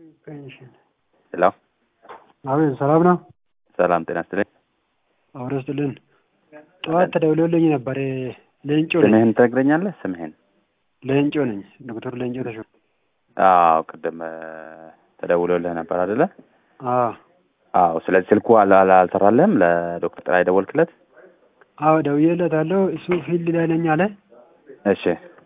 ፔንሽን ሄሎ አቤት፣ ሰላም ነው? ሰላም ጤና ይስጥልኝ። አብሮ ይስጥልን። ጠዋት ተደውሎልኝ ነበር። ሌንጮ ነኝ። ስምህን ትነግረኛለህ? ስምህን? ሌንጮ ነኝ። ዶክተር ሌንጮ ተሾመ። አዎ ቅድም እ፣ ተደውሎልህ ነበር አይደለ? አዎ አዎ። ስለዚህ ስልኩ አል- አል- አልሰራልህም? ለዶክተር ጥላይ ደወልክለት? አዎ፣ ደውዬለታለሁ። እሱ ፊልድ ላይ ነኝ አለ። እሺ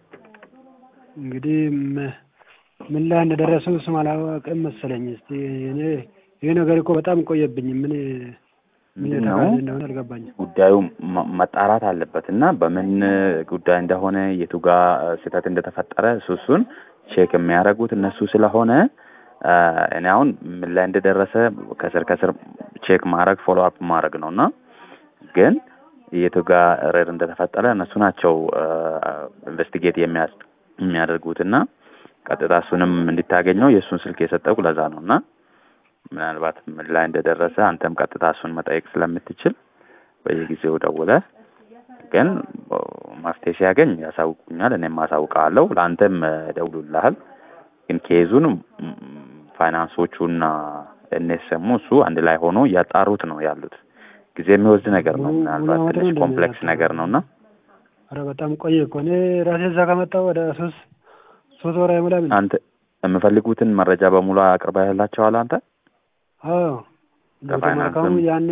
እንግዲህ ም- ምን ላይ እንደደረሱ እሱም አላወቅም መሰለኝ። እስቲ እኔ ይሄ ነገር እኮ በጣም ቆየብኝ። ምን ምን ምንድን ነው የተባለ እንደሆነ አልገባኝም። ጉዳዩ መ- መጣራት አለበት እና በምን ጉዳይ እንደሆነ የቱ ጋር ስህተት እንደተፈጠረ እሱ እሱን ቼክ የሚያደርጉት እነሱ ስለሆነ እ፣ እኔ አሁን ምን ላይ እንደደረሰ ከስር ከስር ቼክ ማድረግ ፎሎ አፕ ማድረግ ነው እና ግን የቱ ጋር ሬር እንደተፈጠረ እነሱ ናቸው ኢንቨስቲጌት የሚያስ የሚያደርጉት እና ቀጥታ እሱንም እንዲታገኘው የእሱን ስልክ የሰጠው ለዛ ነው እና ምናልባት ምን ላይ እንደደረሰ አንተም ቀጥታ እሱን መጠየቅ ስለምትችል በየጊዜው ደውለህ ግን ኦ፣ መፍትሄ ሲያገኝ ያሳውቁኛል፣ እኔም አሳውቃለሁ። ለአንተም እ፣ ደውሉልሃል። ግን ኬዙን ም፣ ፋይናንሶቹና እነሰሙ እሱ አንድ ላይ ሆኖ እያጣሩት ነው ያሉት። ጊዜ የሚወስድ ነገር ነው። ሙሉ- ምናልባት ሙሉ ዓመት ትንሽ ነው ኮምፕሌክስ እንደሚያጣሩ። ነገር ነው እና ኧረ በጣም ቆየ እኮ እኔ ራሴ እዛ ከመጣሁ ወደ ሶስት ሶስት ወር አይሞላም። እንዴ? አንተ የምፈልጉትን መረጃ በሙሉ አቅርበህላቸዋል አንተ? አዎ ዶክተር ከፋይናንስም- መልካሙ ያኔ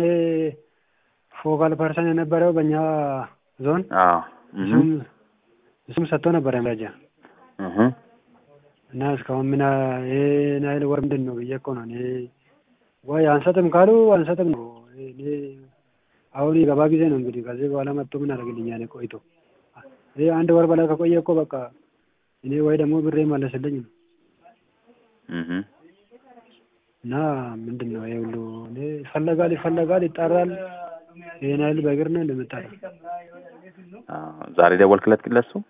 ፎካል ፐርሰን የነበረው በእኛ ዞን አዎ እህ እሱም እሱም ሰጥቶ ነበረ መረጃ እህ እና እስካሁን ምን ይሄን ያህል ወር ምንድን ነው ብዬ እኮ ነው እኔ ወይ አንሰጥም ካሉ አንሰጥም ነው። እኔ አሁን የገባ ጊዜ ነው እንግዲህ ከዚህ በኋላ መጥቶ ምን አደርግልኛል ቆይቶ ይሄ አንድ ወር በላይ ከቆየ እኮ በቃ እኔ ወይ ደግሞ ብሬ መለስልኝ ነው እህ እና ምንድን ነው ይሄ ሁሉ እኔ ይፈለጋል ይፈለጋል ይጣራል። ይሄን ያህል በእግር ነው እንደምጣራ አዎ ዛሬ ደወልክለት ግን ለሱ?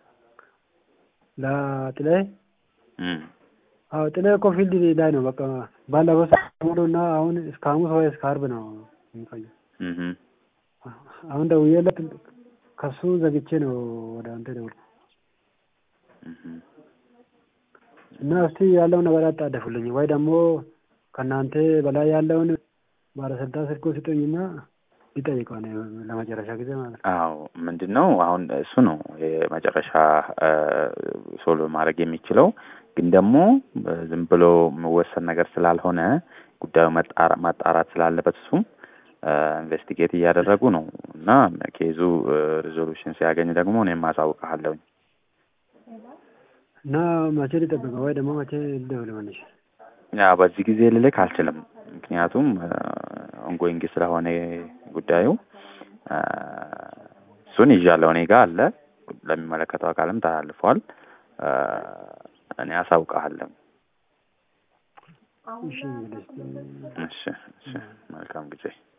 ለጥላይ እም አዎ ጥላይ እኮ ፊልድ ላይ ነው በቃ ባለፈው ሳምንት ሙሉ እና አሁን እስከ ሐሙስ ወይ እስከ ዓርብ ነው የሚቆየው። እህ አሁን ደውዬለት ከሱ ዘግቼ ነው ወደ አንተ ደውልኩ እህ እና እስቲ ያለውን ነገር አጣደፉልኝ ወይ ደግሞ ከእናንተ በላይ ያለውን ባለስልጣን ስልኮ ስጡኝና ይጠይቀው ነው ለመጨረሻ ጊዜ ማለት ነው። አዎ ምንድን ነው አሁን እሱ ነው የመጨረሻ ሶልቭ ማድረግ የሚችለው። ግን ደግሞ እ፣ ዝም ብሎ የሚወሰን ነገር ስላልሆነ ጉዳዩ መጣራ- ማጣራት ስላለበት እሱም ኢንቨስቲጌት እያደረጉ ነው እና ኬዙ ሪዞሉሽን ሲያገኝ ደግሞ እኔም አሳውቅሃለሁኝ። እና መቼ ሊጠብቀው ወይ ደግሞ መቼ ልደውል መልሼ? ያ በዚህ ጊዜ ልልክ አልችልም፣ ምክንያቱም ኦንጎይንግ ስለሆነ ጉዳዩ እ፣ እሱን ይዣለሁ እኔ ጋር አለ፣ ለሚመለከተው አካልም ተላልፏል። እ፣ እኔ አሳውቅሃለሁ። እሺ እንግዲህ እስቲ እሺ እሺ፣ መልካም ጊዜ